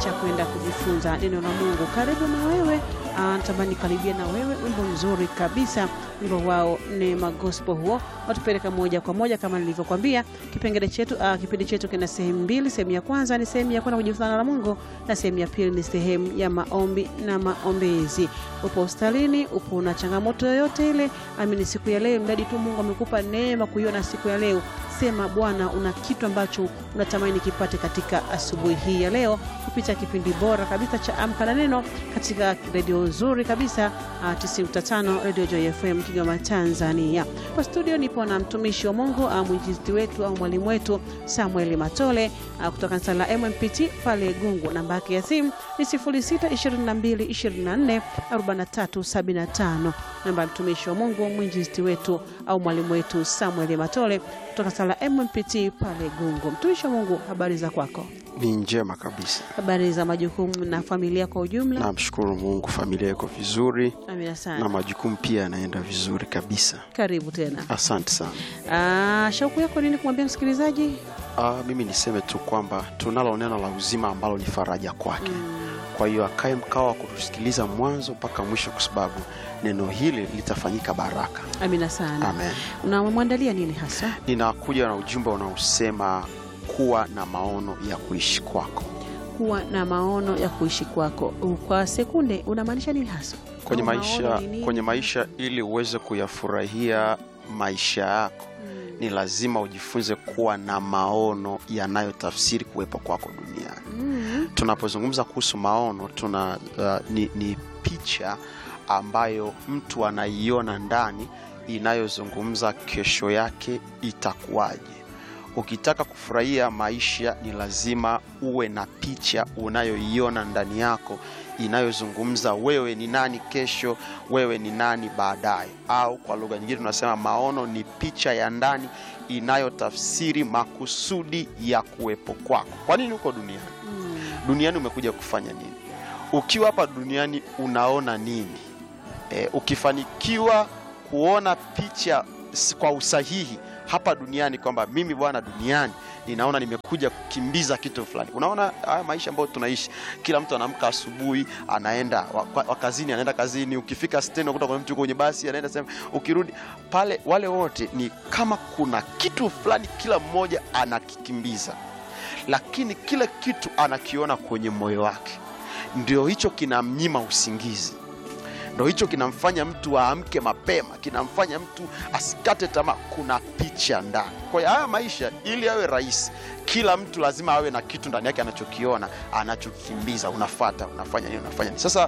cha kwenda kujifunza neno la Mungu. Karibu na wewe, ah, natamani karibia na wewe, wimbo mzuri kabisa, wimbo wao Neema Gospel, huo watupeleka moja kwa moja kama nilivyokwambia. Kipengele chetu ah, kipindi chetu kina sehemu mbili. Sehemu ya kwanza ni sehemu ya kwenda kujifunza neno la Mungu, na sehemu ya pili ni sehemu ya maombi na maombezi. Upo hospitalini, upo na changamoto yoyote ile, amini siku ya leo, mradi tu Mungu amekupa neema kuiona siku ya leo, sema Bwana, una kitu ambacho unatamani kipate katika asubuhi hii ya leo kupitia kipindi bora kabisa cha Amka na Neno katika redio nzuri kabisa uh, 95 Radio Joy FM Kigoma, Tanzania. Kwa studio nipo na mtumishi wa Mungu uh, mwinjilisti wetu au mwalimu wetu Samuel Matole uh, kutoka kanisa la MMPT pale Gungu. Namba yake ya simu ni 0622244375. Namba ya mtumishi wa Mungu mwinjilisti wetu au mwalimu wetu Samuel Matole kutoka kanisa la MMPT pale Gungu. Mtumishi wa Mungu, habari za kwako? Ni njema kabisa. Habari za majukumu na familia kwa ujumla? Namshukuru Mungu, familia iko vizuri Amina na sana. majukumu pia yanaenda vizuri kabisa. Karibu tena. Asante sana. Ah, shauku yako nini kumwambia msikilizaji? Ah, mimi niseme tu kwamba tunalo neno la uzima ambalo ni faraja kwake. Kwa hiyo akae mkao wa kutusikiliza mwanzo mpaka mwisho, kwa sababu neno hili litafanyika baraka. Amina sana. Amen. Unamwandalia nini hasa? Ninakuja na ujumbe unaosema kuwa na maono ya kuishi kwako. Kuwa na maono ya kuishi kwako. Kwa sekunde unamaanisha nini hasa? Kwenye Au maisha, maono ni nini? kwenye maisha ili uweze kuyafurahia maisha yako Mm. ni lazima ujifunze kuwa na maono yanayotafsiri kuwepo kwako duniani. Mm. Tunapozungumza kuhusu maono tuna uh, ni, ni picha ambayo mtu anaiona ndani inayozungumza kesho yake itakuwaje. Ukitaka kufurahia maisha ni lazima uwe na picha unayoiona ndani yako inayozungumza wewe ni nani kesho, wewe ni nani baadaye. Au kwa lugha nyingine tunasema maono ni picha ya ndani inayotafsiri makusudi ya kuwepo kwako. Kwa nini uko duniani? Mm. Duniani umekuja kufanya nini? Ukiwa hapa duniani unaona nini? E, ukifanikiwa kuona picha s- kwa usahihi hapa duniani kwamba mimi bwana, duniani ninaona nimekuja kukimbiza kitu fulani. Unaona haya maisha ambayo tunaishi, kila mtu anaamka asubuhi anaenda wa, wa, wa kazini, anaenda kazini. Ukifika stendi unakuta kuna mtu yuko kwenye basi anaenda sehemu, ukirudi pale, wale wote ni kama kuna kitu fulani kila mmoja anakikimbiza, lakini kila kitu anakiona kwenye moyo wake, ndio hicho kinamnyima usingizi ndo hicho kinamfanya mtu aamke mapema, kinamfanya mtu asikate tamaa. Kuna picha ndani. Kwa hiyo haya maisha, ili yawe rahisi, kila mtu lazima awe na kitu ndani yake anachokiona, anachokimbiza. Unafata, unafanya nini, unafanya nini. Sasa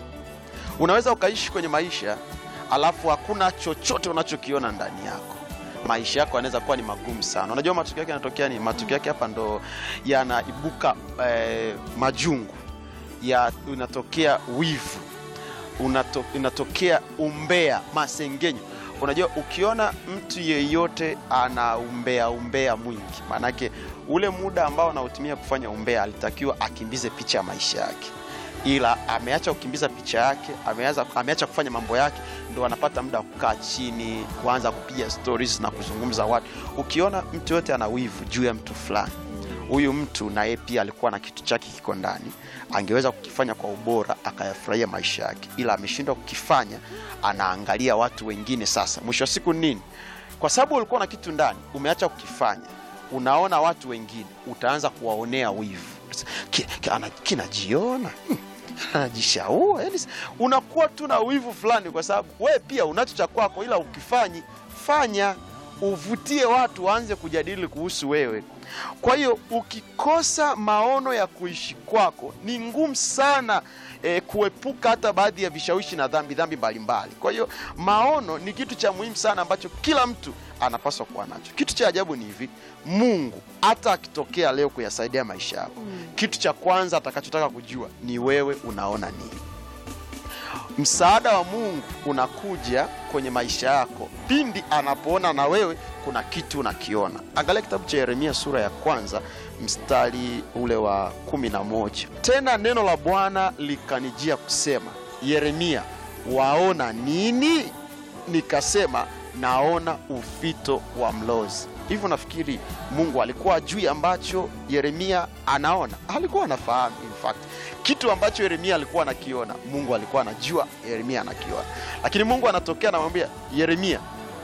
unaweza ukaishi kwenye maisha alafu hakuna chochote unachokiona ndani yako maisha yako yanaweza kuwa ni magumu sana. Unajua matokeo yake yanatokea ni matokeo yake hapa ndo yanaibuka eh, majungu ya unatokea wivu unato, inatokea umbea, masengenyo. Unajua, ukiona mtu yeyote ana umbea umbea mwingi, maanake ule muda ambao anautumia kufanya umbea alitakiwa akimbize picha ya maisha yake, ila ameacha kukimbiza picha yake, ameaza, ameacha kufanya mambo yake, ndo anapata muda wa kukaa chini, kuanza kupiga stories na kuzungumza watu. Ukiona mtu yote ana wivu juu ya mtu fulani huyu mtu na yeye pia alikuwa na kitu chake kiko ndani, angeweza kukifanya kwa ubora akayafurahia maisha yake, ila ameshindwa kukifanya, anaangalia watu wengine. Sasa mwisho wa siku nini? Kwa sababu ulikuwa na kitu ndani, umeacha kukifanya, unaona watu wengine, utaanza kuwaonea wivu, Ki- ki- ana- kinajiona hmm, anajishaua, yani unakuwa tu na wivu fulani, kwa sababu wewe pia unacho cha kwako, ila ukifanyi fanya uvutie watu waanze kujadili kuhusu wewe. Kwa hiyo ukikosa maono ya kuishi kwako ni ngumu sana eh, kuepuka hata baadhi ya vishawishi na dhambi dhambi mbalimbali. Kwa hiyo maono ni kitu cha muhimu sana ambacho kila mtu anapaswa kuwa nacho. Kitu cha ajabu ni hivi, Mungu hata akitokea leo kuyasaidia maisha yako, kitu cha kwanza atakachotaka kujua ni wewe unaona nini. Msaada wa Mungu unakuja kwenye maisha yako pindi anapoona na wewe kuna kitu unakiona. Angalia kitabu cha Yeremia sura ya kwanza mstari ule wa kumi na moja. Tena neno la Bwana likanijia kusema, Yeremia, waona nini? Nikasema, naona ufito wa mlozi. hivyo nafikiri mungu alikuwa ajui ambacho yeremia anaona alikuwa anafahamu in fact kitu ambacho yeremia alikuwa anakiona mungu alikuwa anajua yeremia anakiona lakini mungu anatokea anamwambia yeremia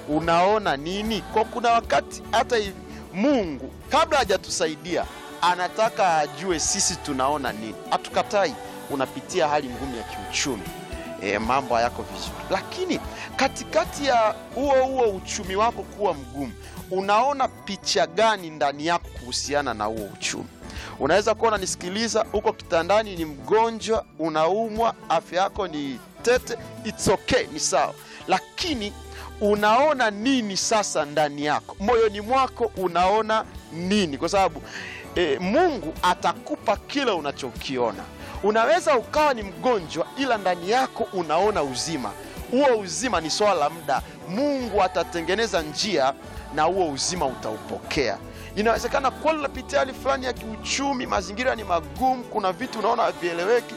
unaona nini kwa kuna wakati hata hivi mungu kabla hajatusaidia anataka ajue sisi tunaona nini hatukatai unapitia hali ngumu ya kiuchumi e, mambo hayako vizuri lakini katikati ya huo huo uchumi wako kuwa mgumu unaona picha gani ndani yako kuhusiana na huo uchumi unaweza kuwa unanisikiliza huko kitandani ni mgonjwa unaumwa afya yako ni tete it's okay ni sawa lakini unaona nini sasa ndani yako moyoni mwako unaona nini kwa sababu e, mungu atakupa kile unachokiona unaweza ukawa ni mgonjwa ila ndani yako unaona uzima huo uzima ni swala la muda mungu atatengeneza njia na huo uzima utaupokea inawezekana kweli unapitia hali fulani ya kiuchumi mazingira ni magumu kuna vitu unaona havieleweki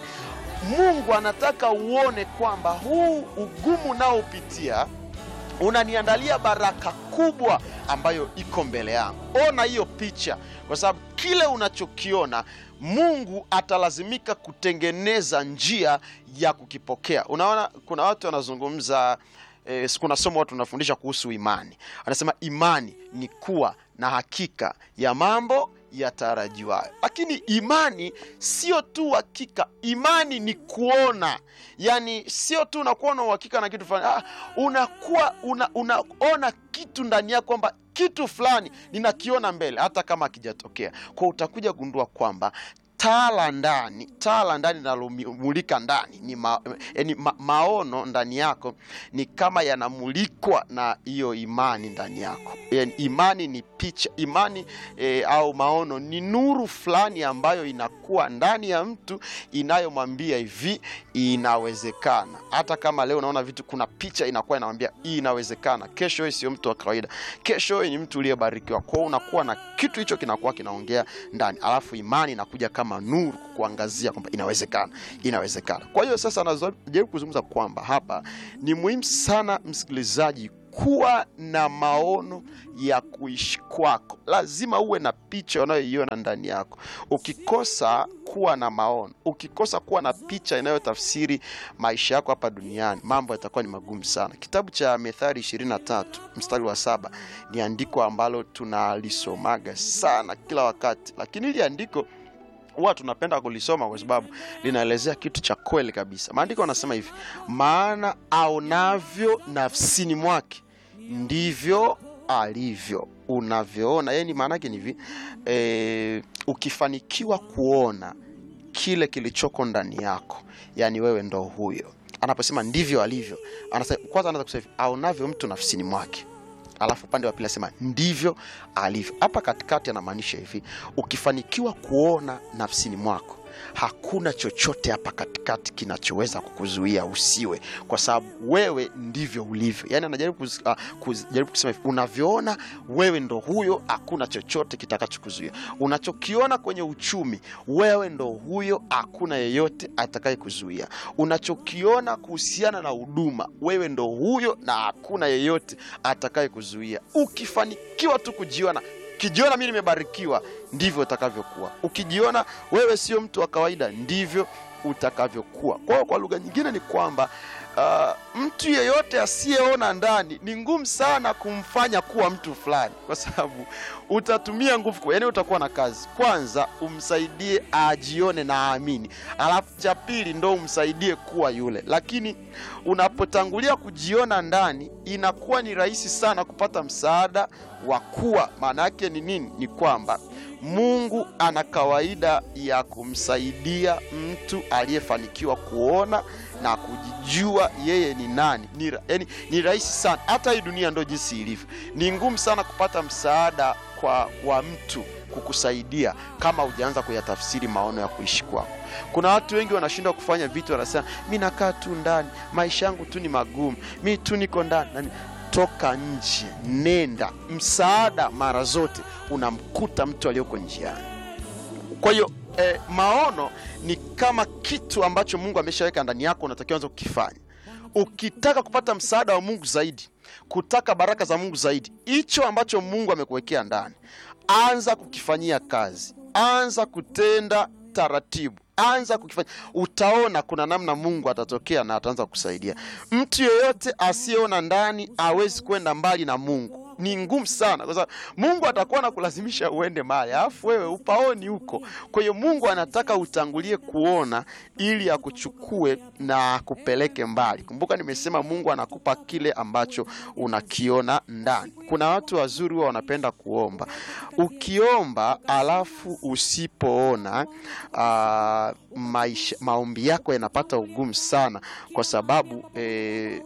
mungu anataka uone kwamba huu ugumu unaopitia unaniandalia baraka kubwa ambayo iko mbele yangu ona hiyo picha kwa sababu kile unachokiona mungu atalazimika kutengeneza njia ya kukipokea unaona kuna watu wanazungumza eh, kuna somo watu wanafundisha kuhusu imani anasema imani ni kuwa na hakika ya mambo yatarajiwayo lakini imani sio tu hakika imani ni kuona yani sio tu unakuwa na uhakika na kitu fulani ah, unakuwa una, unaona kitu ndani yako kwamba kitu fulani ninakiona mbele hata kama akijatokea kwa utakuja gundua kwamba taa la ndani taa la ndani linalomulika ndani ni ma, yani ma, maono ndani yako ni kama yanamulikwa na hiyo imani ndani yako yani imani ni picha imani e, au maono ni nuru fulani ambayo inakuwa ndani ya mtu inayomwambia hivi inawezekana hata kama leo unaona vitu kuna picha inakuwa inamwambia hii inawezekana kesho wewe sio mtu wa kawaida kesho wewe ni mtu uliyebarikiwa kwao unakuwa na kitu hicho kinakuwa kinaongea ndani alafu imani inakuja kama nuru kukuangazia kwamba inawezekana inawezekana kwa hiyo sasa najaribu kuzungumza kwamba hapa ni muhimu sana msikilizaji kuwa na maono ya kuishi kwako lazima uwe na picha unayoiona ndani yako ukikosa kuwa na maono ukikosa kuwa na picha inayotafsiri maisha yako hapa duniani mambo yatakuwa ni magumu sana kitabu cha methali 23 mstari wa saba ni andiko ambalo tunalisomaga sana kila wakati lakini hili andiko huwa tunapenda kulisoma kwa sababu linaelezea kitu cha kweli kabisa maandiko anasema hivi maana aonavyo nafsini mwake ndivyo alivyo unavyoona yani maana yake ni hivi e, ukifanikiwa kuona kile kilichoko ndani yako yani wewe ndo huyo anaposema ndivyo alivyo anasema kwanza anaanza kusema hivi aonavyo mtu nafsini mwake alafu upande wa pili anasema ndivyo alivyo hapa katikati anamaanisha hivi ukifanikiwa kuona nafsini mwako hakuna chochote hapa katikati kinachoweza kukuzuia usiwe kwa sababu wewe ndivyo ulivyo yaani anajaribu kuz, uh, kujaribu kusema hivi unavyoona wewe ndo huyo hakuna chochote kitakachokuzuia unachokiona kwenye uchumi wewe ndo huyo hakuna yeyote atakaye kuzuia unachokiona kuhusiana na huduma wewe ndo huyo na hakuna yeyote atakaye kuzuia ukifanikiwa tu kujiona ukijiona mi nimebarikiwa ndivyo utakavyokuwa ukijiona wewe sio mtu wa kawaida ndivyo utakavyokuwa kwa hiyo kwa lugha nyingine ni kwamba uh, mtu yeyote asiyeona ndani ni ngumu sana kumfanya kuwa mtu fulani kwa sababu utatumia nguvu yani utakuwa na kazi kwanza umsaidie ajione na aamini alafu cha pili ndo umsaidie kuwa yule lakini unapotangulia kujiona ndani inakuwa ni rahisi sana kupata msaada wa kuwa maana yake ni nini ni kwamba mungu ana kawaida ya kumsaidia mtu aliyefanikiwa kuona na kujijua yeye ni nani ni, yani, ni rahisi sana hata hii dunia ndo jinsi ilivyo ni ngumu sana kupata msaada kwa wa mtu kukusaidia kama hujaanza kuyatafsiri maono ya kuishi kwako kuna watu wengi wanashindwa kufanya vitu wanasema mi nakaa tu ndani maisha yangu tu ni magumu mi tu niko ndani nani toka nje nenda msaada mara zote unamkuta mtu aliyoko njiani kwa hiyo eh, maono ni kama kitu ambacho mungu ameshaweka ndani yako unatakiwa anza kukifanya ukitaka kupata msaada wa mungu zaidi kutaka baraka za mungu zaidi hicho ambacho mungu amekuwekea ndani anza kukifanyia kazi anza kutenda taratibu anza kukifanya utaona kuna namna mungu atatokea na ataanza kusaidia mtu yeyote asiyeona ndani awezi kwenda mbali na mungu ni ngumu sana kwa sababu mungu atakuwa na kulazimisha uende mahali alafu wewe upaoni huko kwa hiyo mungu anataka utangulie kuona ili akuchukue na akupeleke mbali kumbuka nimesema mungu anakupa kile ambacho unakiona ndani kuna watu wazuri huwa wanapenda kuomba ukiomba alafu usipoona uh, maisha, maombi yako yanapata ugumu sana kwa sababu eh,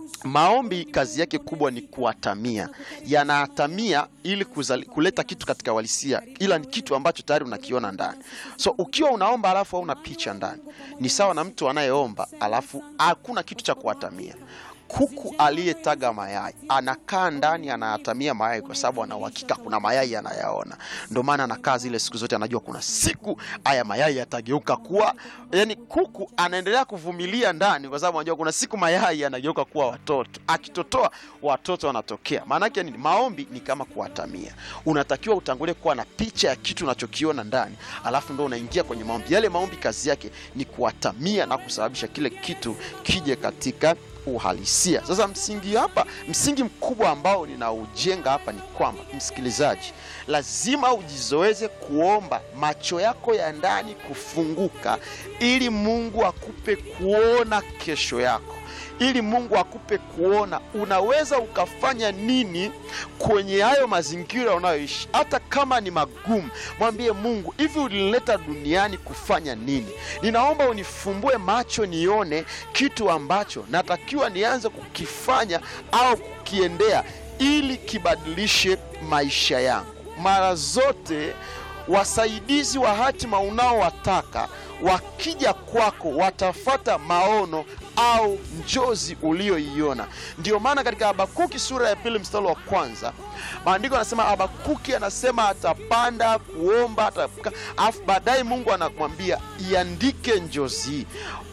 maombi kazi yake kubwa ni kuatamia yanaatamia ili kuzali, kuleta kitu katika walisia ila ni kitu ambacho tayari unakiona ndani so ukiwa unaomba alafu hauna picha ndani ni sawa na mtu anayeomba alafu hakuna kitu cha kuatamia kuku aliyetaga mayai anakaa ndani anayatamia mayai kwa sababu ana uhakika kuna mayai anayaona ndio maana anakaa zile siku zote anajua kuna siku haya mayai yatageuka kuwa yani kuku anaendelea kuvumilia ndani kwa sababu anajua kuna siku mayai yanageuka kuwa watoto akitotoa watoto wanatokea maanake nini maombi ni kama kuatamia unatakiwa utangulie kuwa na picha ya kitu unachokiona ndani alafu ndo unaingia kwenye maombi yale maombi kazi yake ni kuatamia na kusababisha kile kitu kije katika uhalisia sasa msingi hapa msingi mkubwa ambao ninaujenga hapa ni kwamba msikilizaji lazima ujizoeze kuomba macho yako ya ndani kufunguka ili mungu akupe kuona kesho yako ili mungu akupe kuona unaweza ukafanya nini kwenye hayo mazingira unayoishi hata kama ni magumu mwambie mungu hivi ulinileta duniani kufanya nini ninaomba unifumbue macho nione kitu ambacho natakiwa nianze kukifanya au kukiendea ili kibadilishe maisha yangu mara zote wasaidizi wa hatima unaowataka wakija kwako watafata maono au njozi uliyoiona ndio maana katika habakuki sura ya pili mstari wa kwanza maandiko anasema habakuki anasema atapanda kuomba atapika alafu baadaye mungu anamwambia iandike njozi hii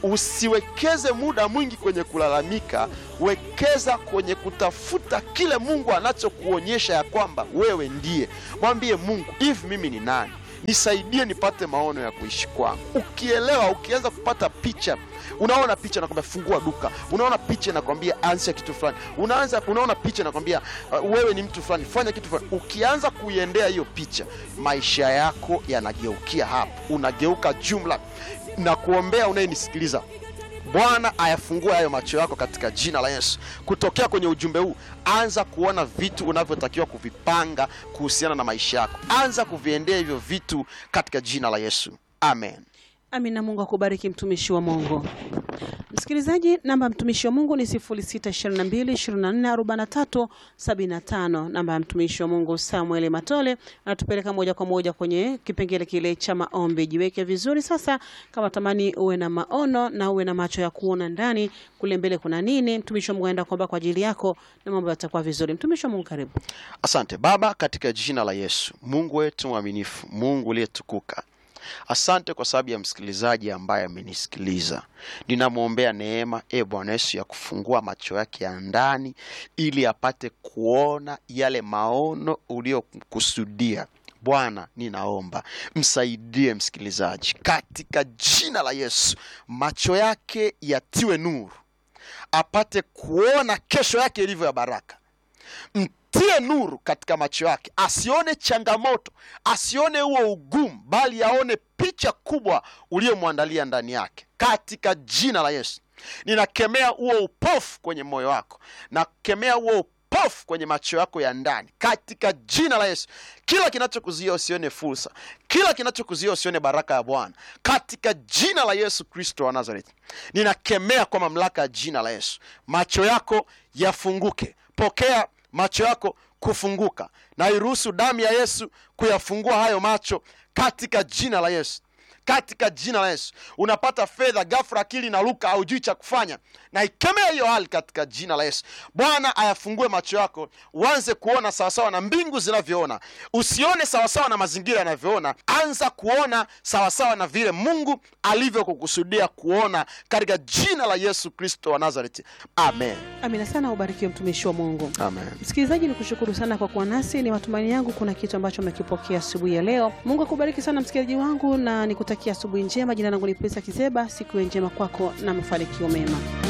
usiwekeze muda mwingi kwenye kulalamika wekeza kwenye kutafuta kile mungu anachokuonyesha ya kwamba wewe ndiye mwambie mungu hivi mimi ni nani nisaidie nipate maono ya kuishi kwangu ukielewa ukianza kupata picha unaona picha nakwambia fungua duka unaona picha nakwambia anzisha kitu fulani unaanza unaona picha nakwambia uh, wewe ni mtu fulani fanya kitu fulani ukianza kuiendea hiyo picha maisha yako yanageukia hapo unageuka jumla na kuombea unayenisikiliza bwana ayafungue hayo macho yako katika jina la yesu kutokea kwenye ujumbe huu anza kuona vitu unavyotakiwa kuvipanga kuhusiana na maisha yako anza kuviendea hivyo vitu katika jina la yesu amen amina mungu akubariki mtumishi wa mungu msikilizaji namba ya mtumishi wa mungu ni 622244375 namba ya mtumishi wa mungu samuel matole anatupeleka moja kwa moja kwenye kipengele kile cha maombi jiweke vizuri sasa kama tamani uwe na maono na uwe na macho ya kuona ndani kule mbele kuna nini mtumishi wa mungu aenda kuomba kwa ajili yako na mambo yatakuwa vizuri mtumishi wa mungu karibu asante baba katika jina la yesu mungu wetu mwaminifu mungu uliyetukuka asante kwa sababu ya msikilizaji ambaye amenisikiliza ninamwombea neema e bwana yesu ya kufungua macho yake ya ndani ili apate kuona yale maono uliyokusudia bwana ninaomba msaidie msikilizaji katika jina la yesu macho yake yatiwe nuru apate kuona kesho yake ilivyo ya baraka mtie nuru katika macho yake asione changamoto asione huo ugumu bali aone picha kubwa uliyomwandalia ndani yake katika jina la yesu ninakemea huo upofu kwenye moyo wako nakemea huo upofu kwenye macho yako ya ndani katika jina la yesu kila kinachokuzia usione fursa kila kinachokuzia usione baraka ya bwana katika jina la yesu kristo wa nazareti ninakemea kwa mamlaka ya jina la yesu macho yako yafunguke pokea macho yako kufunguka na iruhusu damu ya yesu kuyafungua hayo macho katika jina la yesu katika jina la Yesu. Unapata fedha ghafla, akili inaruka, haujui cha kufanya, na ikemea hiyo hali katika jina la Yesu. Bwana ayafungue macho yako, uanze kuona sawasawa na mbingu zinavyoona. Usione sawasawa na mazingira yanavyoona, anza kuona sawasawa na vile Mungu alivyokukusudia kuona, katika jina la Yesu Kristo wa Nazareti, amen. Amina sana, ubarikiwe mtumishi wa Mungu. Amen. Msikilizaji, ni kushukuru sana kwa kuwa nasi. Ni matumaini yangu kuna kitu ambacho umekipokea asubuhi ya leo. Mungu akubariki sana msikilizaji wangu, na nikutakia asubuhi njema. Jina langu ni Pesa Kizeba. Siku njema kwako na mafanikio mema.